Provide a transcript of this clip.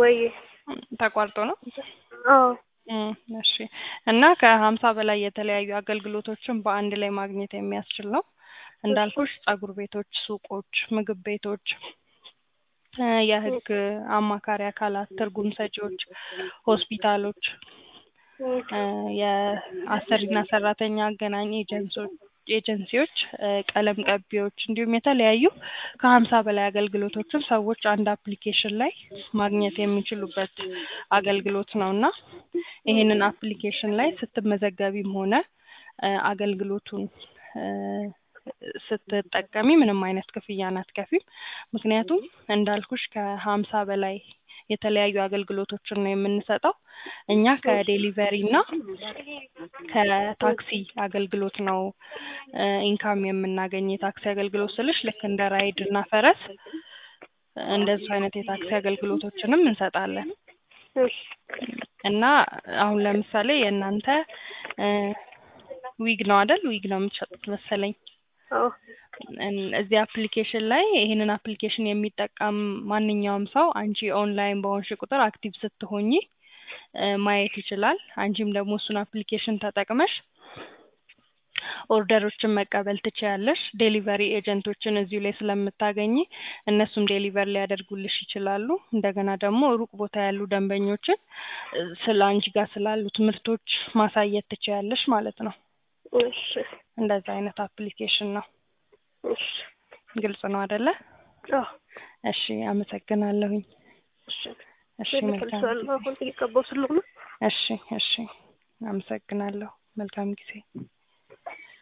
ወይ ተቋርጦ ነው? አዎ እም፣ እሺ እና ከሀምሳ በላይ የተለያዩ አገልግሎቶችን በአንድ ላይ ማግኘት የሚያስችል ነው። እንዳልኩሽ ጸጉር ቤቶች፣ ሱቆች፣ ምግብ ቤቶች፣ እ የህግ አማካሪ አካላት፣ ትርጉም ሰጪዎች፣ ሆስፒታሎች፣ እ የአሰሪና ሰራተኛ አገናኝ ኤጀንሶች ኤጀንሲዎች፣ እ ቀለም ቀቢዎች እንዲሁም የተለያዩ ከሀምሳ በላይ አገልግሎቶችን ሰዎች አንድ አፕሊኬሽን ላይ ማግኘት የሚችሉበት አገልግሎት ነው እና ይህንን አፕሊኬሽን ላይ ስትመዘገቢም ሆነ እ አገልግሎቱን እ ስትጠቀሚ ምንም አይነት ክፍያን አትከፊም። ምክንያቱም እንዳልኩሽ ከሀምሳ በላይ የተለያዩ አገልግሎቶችን ነው የምንሰጠው። እኛ ከዴሊቨሪ እና ከታክሲ አገልግሎት ነው እ ኢንካም የምናገኝ። የታክሲ አገልግሎት ስልሽ ልክ እንደ ራይድ እና ፈረስ እንደዚህ አይነት የታክሲ አገልግሎቶችንም እንሰጣለን እሺ እና አሁን ለምሳሌ የእናንተ እ ዊግ ነው አይደል? ዊግ ነው የምትሸጡት መሰለኝ። አዎ እን- እዚህ አፕሊኬሽን ላይ ይህንን አፕሊኬሽን የሚጠቀም ማንኛውም ሰው አንቺ ኦንላይን በሆንሽ ቁጥር አክቲቭ ስትሆኚ እ ማየት ይችላል። አንቺም ደግሞ እሱን አፕሊኬሽን ተጠቅመሽ ኦርደሮችን መቀበል ትችያለሽ። ዴሊቨሪ ኤጀንቶችን እዚሁ ላይ ስለምታገኚ እነሱም ዴሊቨር ሊያደርጉልሽ ይችላሉ። እንደገና ደግሞ ሩቅ ቦታ ያሉ ደንበኞችን እ ስለ አንቺ ጋር ስላሉት ምርቶች ማሳየት ትችያለሽ ማለት ነው። እሺ እንደዛ አይነት አፕሊኬሽን ነው። እሺ ግልጽ ነው አይደለ? አዎ እሺ፣ አመሰግናለሁኝ። እሺ እሺ፣ መልካም ልክልሻለሁ አሁን እየገባሁ ስለሆነ እሺ፣ እሺ፣ አመሰግናለሁ። መልካም ጊዜ